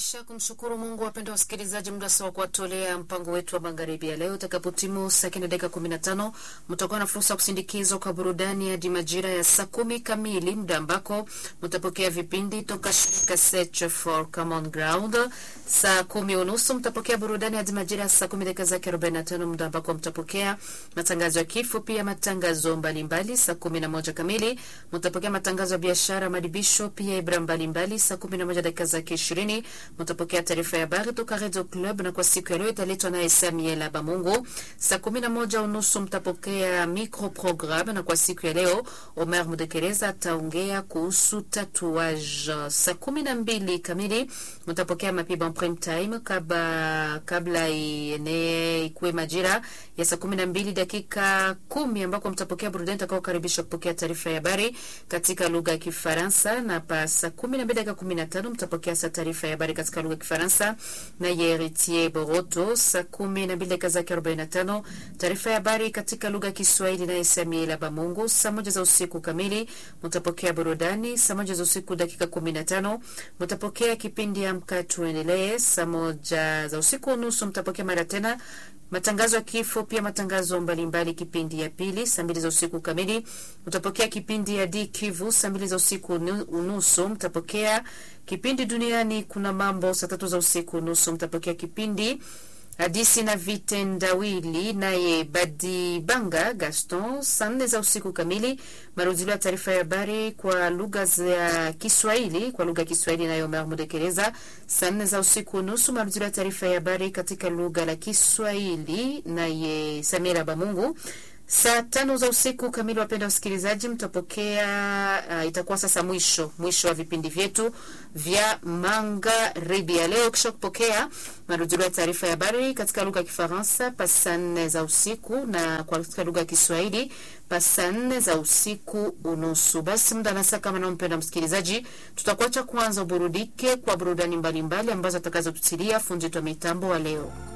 Kisha kumshukuru Mungu, wapenda wasikilizaji, muda sawa kuwatolea mpango wetu wa magharibi ya leo. Utakapotimu saa kenda dakika kumi na tano mtakuwa na fursa ya kusindikizwa kwa burudani hadi majira ya saa kumi kamili, muda ambako mtapokea vipindi toka shirika Search for Common Ground. Saa kumi unusu mtapokea burudani hadi majira ya saa kumi dakika zake arobaini na tano muda ambako mtapokea matangazo ya kifo, pia matangazo mbalimbali. Saa kumi na moja kamili mtapokea matangazo ya biashara, madibisho, pia ibra mbalimbali. Saa kumi na moja dakika zake ishirini mtapokea taarifa ya habari toka Radio Club, na kwa siku ya leo italetwa naye Samuel Bamungu. Saa kumi na moja unusu mtapokea micro programme, na kwa siku ya leo Omer Mudekereza ataongea kuhusu tatuage. Saa kumi na mbili kamili mtapokea mapiba prime time, kabla kabla ienee ikuwe majira ya saa kumi na mbili dakika kumi ambako mtapokea burudani itakaokaribisha kupokea taarifa ya habari katika lugha ya Kifaransa, na pa saa kumi na mbili dakika kumi na tano mtapokea sa taarifa ya habari katika lugha ya Kifaransa na Yeritier Boroto. Saa kumi na mbili dakika zake arobaini na tano taarifa ya habari katika lugha ya Kiswahili naye Samuel Bamungu. Saa moja za usiku kamili mtapokea burudani. Saa moja za usiku dakika kumi na tano mtapokea kipindi Amka Tuendelee. Saa moja za usiku nusu mtapokea mara tena matangazo ya kifo, pia matangazo mbalimbali. Kipindi ya pili saa mbili za usiku kamili mtapokea kipindi ya D Kivu. Saa mbili za usiku unusu mtapokea kipindi duniani kuna mambo. Saa tatu za usiku nusu mtapokea kipindi hadisi na vitendawili naye Badibanga Gaston. Saa nne za usiku kamili marudilio ya taarifa ya habari kwa lugha za Kiswahili kwa lugha ya Kiswahili nayo Omer Mudekereza. Saa nne za usiku nusu marudilio ya taarifa ya habari katika lugha la Kiswahili naye Samira Bamungu. Saa tano za usiku kamili, wapenda wasikilizaji, mtapokea uh, itakuwa sasa mwisho mwisho wa vipindi vyetu vya magharibi ya leo, kisha kupokea marudilio ya taarifa ya habari katika lugha ya Kifaransa pa saa nne za usiku na katika lugha ya Kiswahili pa saa nne za usiku unusu. Basi muda na saa kama nao, mpenda msikilizaji, tutakuacha kwanza uburudike kwa burudani mbalimbali ambazo atakazotutilia fundi wa mitambo wa leo.